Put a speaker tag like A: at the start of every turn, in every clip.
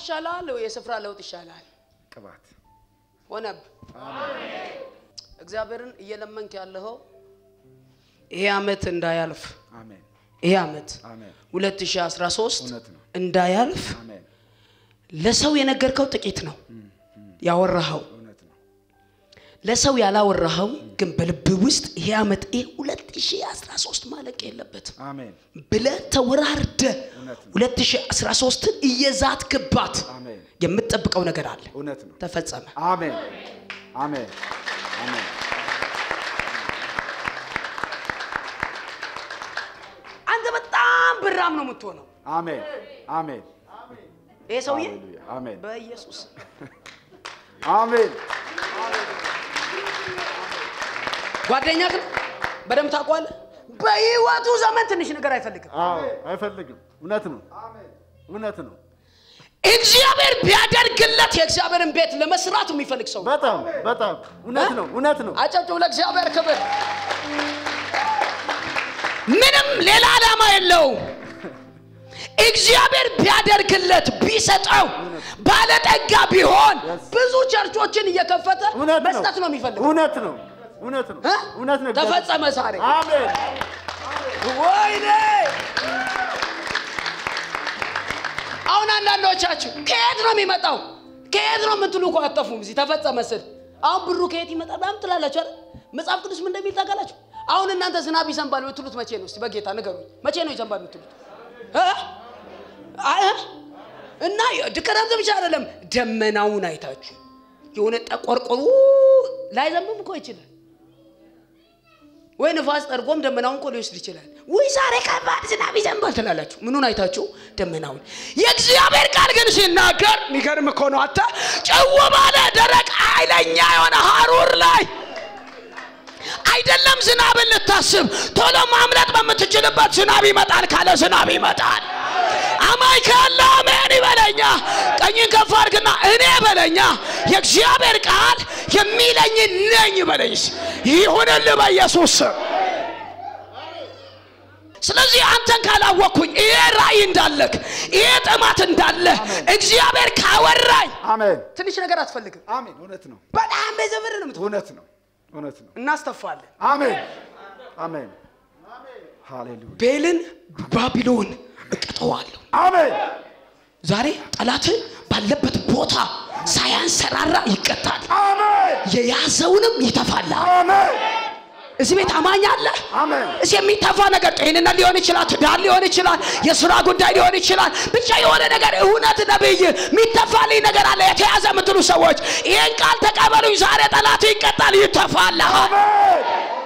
A: ይሻላል ወይ የስፍራ ለውጥ ይሻላል?
B: ቅባት
A: ሆነብ እግዚአብሔርን እየለመንክ ያለኸው ይሄ አመት እንዳያልፍ
B: አሜን
A: ይሄ አመት
B: አሜን
A: 2013
B: እውነት ነው።
A: እንዳያልፍ
B: አሜን
A: ለሰው የነገርከው ጥቂት ነው ያወራኸው
B: እውነት ነው።
A: ለሰው ያላወራኸው ግን በልብ ውስጥ ይሄ አመት ይሄ 2013 ማለቅ የለበትም
B: አሜን
A: ብለህ ተወራርደ
B: እውነት ነው።
A: 2013ን እየዛትክባት
B: አሜን
A: የምትጠብቀው ነገር አለ
B: እውነት ነው።
A: ተፈጸመ
B: አሜን አሜን አሜን
A: አንተ በጣም ብራም ነው የምትሆነው
B: አሜን አሜን
A: ይሄ ሰውዬ
B: ሃሌሉያ አሜን
A: በኢየሱስ
B: አሜን
A: ጓደኛ ግን በደንብ ታውቀዋለህ በህይወቱ ዘመን ትንሽ ነገር አይፈልግም
B: አዎ አይፈልግም። እውነት ነው። እውነት ነው።
A: እግዚአብሔር ቢያደርግለት የእግዚአብሔርን ቤት ለመስራት የሚፈልግ ሰው ነው።
B: በጣም በጣም እውነት ነው። እውነት ነው።
A: አጨብጭቡ ለእግዚአብሔር ክብር ምንም ሌላ ዓላማ የለውም እግዚአብሔር ቢያደርግለት ቢሰጠው ባለጠጋ ቢሆን ብዙ ቸርቾችን እየከፈተ
B: እውነት ነው።
A: መስጠት ነው የሚፈልገው
B: እውነት ነው። እውነት ነው።
A: እ?
B: እውነት ነው።
A: ተፈጸመ ዛሬ
B: አሜን
A: ወይኔ አሁን አንዳንዶቻችሁ ከየት ነው የሚመጣው ከየት ነው የምትሉ እኮ አጠፉም እዚህ ተፈጸመ ስል አሁን ብሩ ከየት ይመጣል ምናምን ትላላችሁ አይደል መጽሐፍ ቅዱስ ምን እንደሚል ታውቃላችሁ አሁን እናንተ ዝናብ ይዘንባል የምትሉት መቼ ነው እስቲ በጌታ ንገሩኝ መቼ ነው ይዘንባል የምትሉት እ? አ- እ? እና ክረምት ብቻ አይደለም ደመናውን አይታችሁ የሆነ ጠቆርቆሩ ላይዘንብም እኮ ይችላል ወይ ንፋስ ጠርጎም ደመናውን እኮ ሊወስድ ይችላል። ወይ ዛሬ ከባድ ዝናብ ይዘንባል ትላላችሁ። ምኑን አይታችሁ? ደመናውን። የእግዚአብሔር ቃል ግን ሲናገር የሚገርም እኮ ነው። አታ ጭው ባለ ደረቅ ኃይለኛ የሆነ ሀሩር ላይ አይደለም ዝናብን ልታስብ ቶሎ ማምለጥ በምትችልበት ዝናብ ይመጣል ካለ ዝናብ ይመጣል። አማኝ ካለ አሜን ይበለኛ። ቀኝን ከፍ አድርግና እኔ በለኛ። የእግዚአብሔር ቃል የሚለኝ ነኝ በለኝ። ይሁንልህ በኢየሱስ ስም። ስለዚህ አንተን ካላወቅኩኝ ይሄ ራእይ እንዳለክ ይሄ ጥማት እንዳለ እግዚአብሔር ካወራኝ
B: አሜን
A: ትንሽ ነገር አትፈልግም።
B: አሜን። እውነት ነው።
A: በጣም በዘመን ነው የምትሆነው።
B: እውነት ነው። እውነት ነው።
A: እናስተፋለን።
B: አሜን አሜን። ሃሌሉያ
A: ቤልን ባቢሎን እቀጠዋለሁ።
B: አሜን
A: ዛሬ ጠላት ባለበት ቦታ ሳያንሰራራ ይቀጣል።
B: አሜን
A: የያዘውንም ይተፋላል።
B: አሜን
A: እዚህ ቤት አማኝ አለ።
B: አሜን
A: እዚህ የሚተፋ ነገር ጤንነት ሊሆን ይችላል፣ ትዳር ሊሆን ይችላል፣ የስራ ጉዳይ ሊሆን ይችላል። ብቻ የሆነ ነገር እውነት ነብይ የሚተፋልኝ ነገር አለ የተያዘ የምትሉ ሰዎች ይህን ቃል ተቀበሉኝ። ዛሬ ጠላት ይቀጣል፣ ይተፋልሃል።
B: አሜን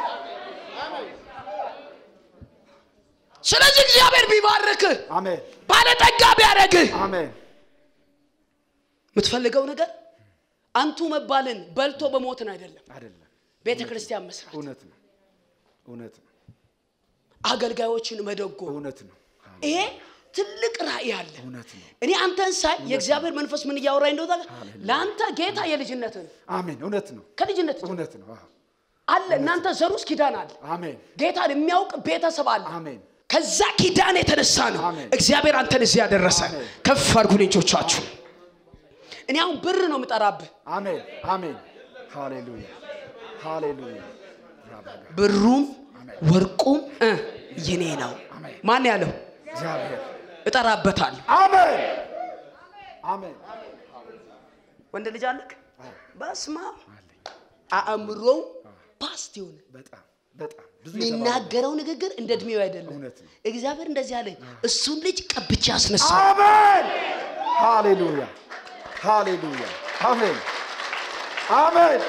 A: ስለዚህ እግዚአብሔር ቢባርክህ
B: አሜን
A: ባለጠጋ ቢያደርግህ
B: አሜን
A: የምትፈልገው ነገር አንቱ መባልን በልቶ በሞትን አይደለም፣
B: አይደለም።
A: ቤተ ክርስቲያን መስራት፣
B: እውነት ነው። እውነት ነው።
A: አገልጋዮችን መደጎም
B: እውነት ነው።
A: ይሄ ትልቅ ራእይ አለ።
B: እውነት ነው።
A: እኔ አንተን ሳይ የእግዚአብሔር መንፈስ ምን እያወራኝ እንደሆነ ታውቃለህ? ለአንተ ጌታ የልጅነትን
B: አሜን። እውነት ነው።
A: ከልጅነት
B: እውነት ነው። አዎ።
A: አለ እናንተ ዘር ውስጥ ኪዳን አለ።
B: አሜን
A: ጌታን የሚያውቅ ቤተሰብ አለ።
B: አሜን
A: ከዛ ኪዳን የተነሳ ነው
B: አሜን።
A: እግዚአብሔር አንተን እዚህ ያደረሰ።
B: አሜን።
A: ከፍ አድርጉ ልጆቻችሁ። እኔ አሁን ብር ነው የምጠራብህ።
B: አሜን አሜን። ሃሌሉያ ሃሌሉያ። ራባጋ
A: ብሩም ወርቁም እ የኔ ነው።
B: አሜን።
A: ማን ያለው?
B: እግዚአብሔር
A: እጠራበታለሁ።
B: አሜን አሜን።
A: ወንድ ልጅ አለክ?
B: አዎ፣
A: በስማ
B: አለኝ።
A: አእምሮው ፓስት የሆነ
B: በጣም በጣም ብዙ የተባለ
A: የሚናገረው ንግግር እንደ እድሜው አይደለም።
B: እውነት ነው።
A: እግዚአብሔር እንደዚህ አለኝ፣ እሱን ልጅ ቀብቼ አስነሳ።
B: አሜን ሃሌሉያ ሃሌሉያ አሜን አሜን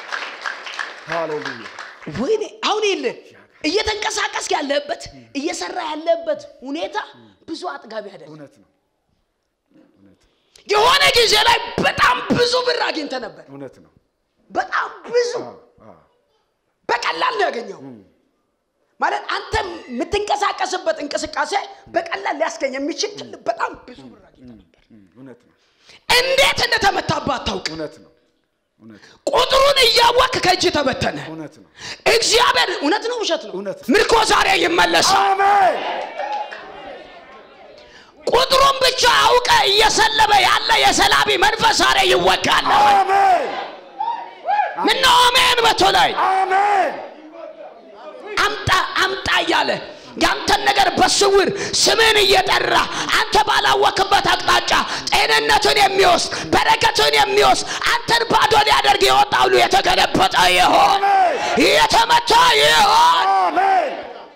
B: ሃሌሉያ
A: ወይኔ አሁን የለ እየተንቀሳቀስክ ያለበት እየሰራ ያለበት ሁኔታ ብዙ አጥጋቢ አይደለም።
B: እውነት ነው እውነት
A: የሆነ ጊዜ ላይ በጣም ብዙ ብር አግኝተ ነበር።
B: እውነት ነው
A: በጣም ብዙ
B: አዎ አዎ
A: በቀላል ነው ያገኘው። ማለት አንተ የምትንቀሳቀስበት እንቅስቃሴ በቀላል ሊያስገኝ የሚችል ትልቅ በጣም ብዙ ብር አግኝተ ነበር።
B: እም፣ እውነት ነው
A: እንዴት እንደተመታባ አታውቅ።
B: እውነት ነው እውነት ነው
A: ቁጥሩን እያወቅ ከእጅ ተበተነ።
B: እውነት ነው
A: እግዚአብሔር እውነት ነው ውሸት ነው?
B: እውነት።
A: ምርኮ ዛሬ ይመለሳል።
B: አሜን
A: ቁጥሩን ብቻ አውቀ እየሰለበ ያለ የሰላቢ መንፈስ ዛሬ ይወጋል
B: አሜን
A: ምነው አሜን በቶ ላይ
B: አሜን
A: አምጣ አምጣ እያለ ያንተን ነገር በስውር ስምን እየጠራ አንተ ባላወክበት አቅጣጫ ጤንነትን የሚወስድ በረከትን የሚወስድ አንተን ባዶ ሊያደርግ የወጣ ሁሉ የተገለበጠ ይሆን የተመታ ይሆን
B: አሜን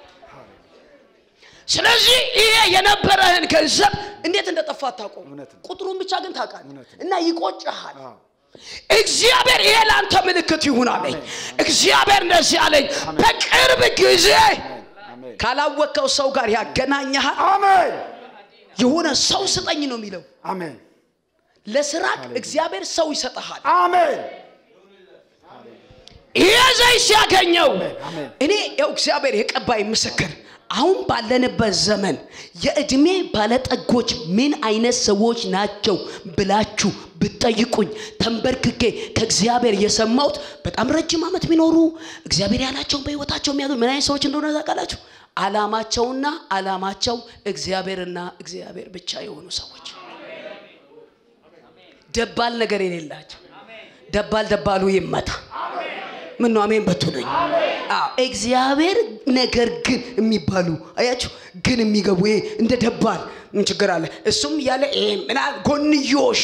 A: ስለዚህ ይሄ የነበረህን ገንዘብ እንዴት እንደጠፋ አታውቀውም
B: እውነት ነው።
A: ቁጥሩን ብቻ ግን ታውቃለህ
B: እውነት ነው።
A: እና ይቆጭሃል
B: አዎ
A: እግዚአብሔር ይሄ ለአንተ ምልክት ይሁን አለኝ እግዚአብሔር እንደዚህ አለኝ በቅርብ ጊዜ
B: አሜን
A: ካላወቀው ሰው ጋር ያገናኘሃል
B: አሜን
A: የሆነ ሰው ስጠኝ ነው የሚለው
B: አሜን
A: ለስራክ እግዚአብሔር ሰው ይሰጠሃል
B: አሜን
A: ይሄ ዘይት ሲያገኘው
B: አሜን
A: እኔ ያው እግዚአብሔር የቀባይ ምስክር አሁን ባለንበት ዘመን የእድሜ ባለጠጎች ምን አይነት ሰዎች ናቸው ብላችሁ ብትጠይቁኝ ተንበርክኬ ከእግዚአብሔር የሰማሁት በጣም ረጅም ዓመት የሚኖሩ እግዚአብሔር ያላቸውን በህይወታቸው የሚያገኙ ምን አይነት ሰዎች እንደሆነ ታውቃላችሁ አላማቸውና አላማቸው እግዚአብሔርና እግዚአብሔር ብቻ የሆኑ ሰዎች ደባል ነገር የሌላቸው ደባል ደባሉ ይመታ ምን ነው አሜን በቱነኝ እግዚአብሔር ነገር ግን የሚባሉ አያችሁ ግን የሚገቡ ይሄ እንደ ደባል ምን ችግር አለ እሱም እያለ ይሄ ምናል ጎንዮሽ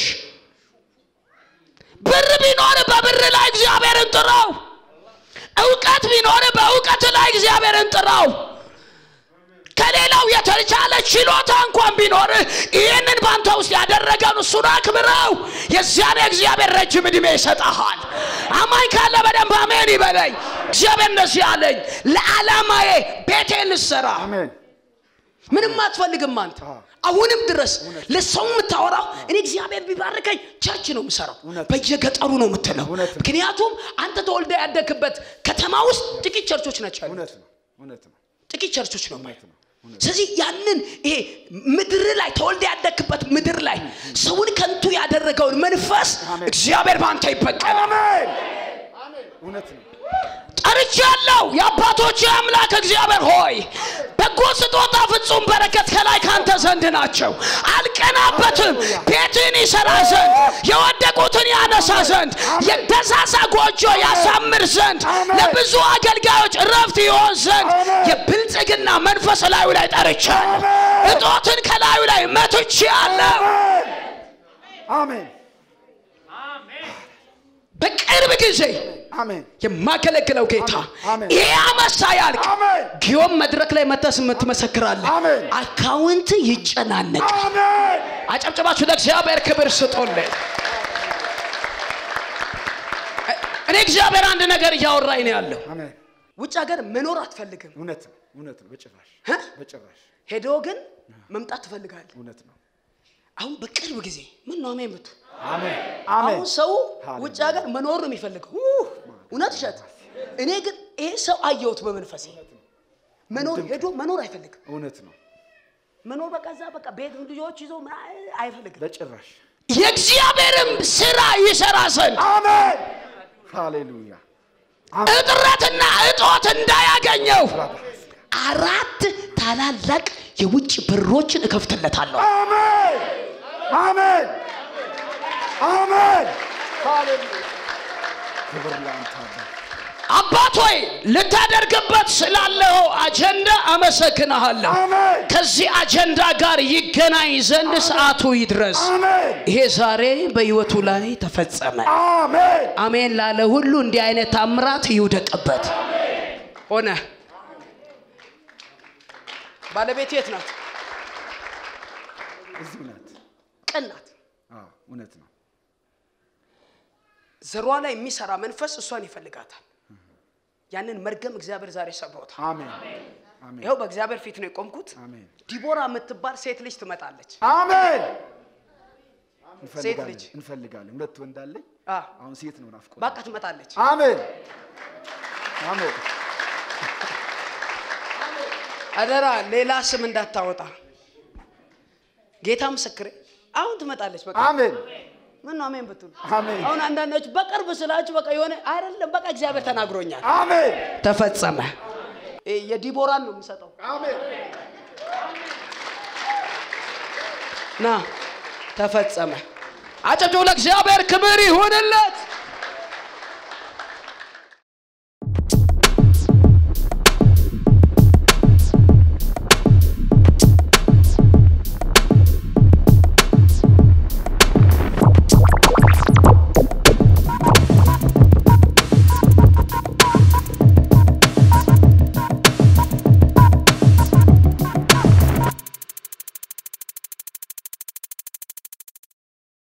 A: ብር ቢኖር በብር ላይ እግዚአብሔርን ጥራው እውቀት ቢኖር በእውቀት ላይ እግዚአብሔርን ጥራው ከሌላው የተቻለ ችሎታ እንኳን ቢኖር ይህንን ባንተ ውስጥ ያደረገን እሱን አክብረው የዚያን እግዚአብሔር ረጅም ዕድሜ ይሰጠሃል አማኝ ካለ በደንብ አሜን ይበለኝ እግዚአብሔር እንደዚህ አለኝ ለዓላማዬ ቤቴን ልሰራ
B: አሜን
A: ምንም አትፈልግም አንተ
B: አዎ።
A: አሁንም ድረስ ለሰው የምታወራው እኔ እግዚአብሔር ቢባርከኝ ቸርች ነው የምሰራው
B: እውነት።
A: በየገጠሩ ነው የምትለው
B: እውነት ነው።
A: ምክንያቱም አንተ ተወልደ ያደግበት ከተማ ውስጥ ጥቂት ቸርቾች ናቸው ያሉት
B: እውነት ነው እውነት ነው
A: ጥቂት ቸርቾች ነው
B: እውነት ነው እውነት
A: ስለዚህ ያንን ይሄ ምድር ላይ ተወልደ ያደግበት ምድር ላይ ሰውን ከንቱ ያደረገውን መንፈስ
B: አሜን።
A: እግዚአብሔር በአንተ ይበቀል
B: አሜን እውነት ነው
A: ጠርቻለሁ የአባቶች አምላክ እግዚአብሔር ሆይ በጎ ስጦታ ፍጹም በረከት ከላይ ካንተ ዘንድ ናቸው አልቀናበትም ቤትን ይሰራ ዘንድ የወደቁትን ያነሳ ዘንድ የደሳሳ ጎጆ ያሳምር ዘንድ ለብዙ አገልጋዮች እረፍት ይሆን ዘንድ የብልጽግና መንፈስ ላዩ ላይ ጠርቻለሁ እጦትን ከላዩ ላይ መትቼአለሁ
B: አሜን
A: በቅርብ ጊዜ
B: አሜን
A: የማገለግለው ጌታ
B: አሜን።
A: ይሄ ዓመት ሳያልቅ
B: አሜን
A: ጊዮን መድረክ ላይ መተስ ትመሰክራለህ
B: አሜን።
A: አካውንት ይጨናነቅ
B: አሜን
A: አጨብጨባችሁ ለእግዚአብሔር ክብር ስጦልኝ እኔ እግዚአብሔር አንድ ነገር እያወራኝ ነው ያለው
B: አሜን
A: ውጭ ሀገር መኖር አትፈልግም
B: እውነት ነው እውነት ነው በጭራሽ
A: እ?
B: በጭራሽ
A: ሄዶ ግን መምጣት ትፈልጋለህ
B: እውነት ነው
A: አሁን በቅርብ ጊዜ ምን ነው አሜን ብቱ
B: አሜን
A: አሁን
B: አሜን
A: ሰው
B: ሃሌሉያ።
A: ውጭ ሀገር መኖር ነው የሚፈልገው እውነት እሸት እኔ ግን ይሄ ሰው አየሁት በመንፈሴ መኖር ሄዶ መኖር አይፈልግም
B: እውነት ነው
A: መኖር በቃ እዛ በቃ ቤት ልጆች ይዞ ምናምን አይፈልግም
B: በጭራሽ
A: የእግዚአብሔርም ስራ ይሰራ ዘንድ
B: አሜን ሃሌሉያ
A: እጥረትና እጦት እንዳያገኘው አራት ታላላቅ የውጭ በሮችን እከፍትለታለሁ
B: አሜን አሜን አሜን ሃሌሉያ ክብር ለአንተ አባ
A: አባት ሆይ ልታደርግበት ስላለው አጀንዳ አመሰግንሃለሁ
B: አሜን
A: ከዚህ አጀንዳ ጋር ይገናኝ ዘንድ ሰዓቱ ይድረስ
B: አሜን
A: ይሄ ዛሬ በሕይወቱ ላይ ተፈጸመ
B: አሜን
A: አሜን ላለ ሁሉ እንዲህ አይነት ታምራት ይውደቅበት ሆነ ባለቤት የት ናት
B: እዚሁ ናት
A: ቅን ናት
B: አዎ እውነት ነው
A: ዘሯ ላይ የሚሰራ መንፈስ እሷን ይፈልጋታል ያንን መርገም እግዚአብሔር ዛሬ ሰብሮታል
B: አሜን አሜን
A: ይኸው በእግዚአብሔር ፊት ነው የቆምኩት
B: አሜን
A: ዲቦራ የምትባል ሴት ልጅ ትመጣለች
B: አሜን
A: ሴት ልጅ።
B: እንፈልጋለን እንፈልጋለን ሁለት ወንድ አለኝ
A: አ፣
B: አሁን ሴት ነው ናፍቆት
A: በቃ ትመጣለች
B: አሜን አሜን
A: አደራ ሌላ ስም እንዳታወጣ ጌታ ምስክሬ አሁን ትመጣለች በቃ
B: አሜን
A: ምን ነው አሜን ብትሉ
B: አሜን
A: አሁን አንዳንዶች በቅርብ ስላችሁ በቃ የሆነ አይደለም በቃ እግዚአብሔር ተናግሮኛል
B: አሜን
A: ተፈጸመ እ የዲቦራን ነው የምሰጠው
B: አሜን
A: ና ተፈጸመ። አጨብጭቡ። ለእግዚአብሔር ክብር ይሁንለት።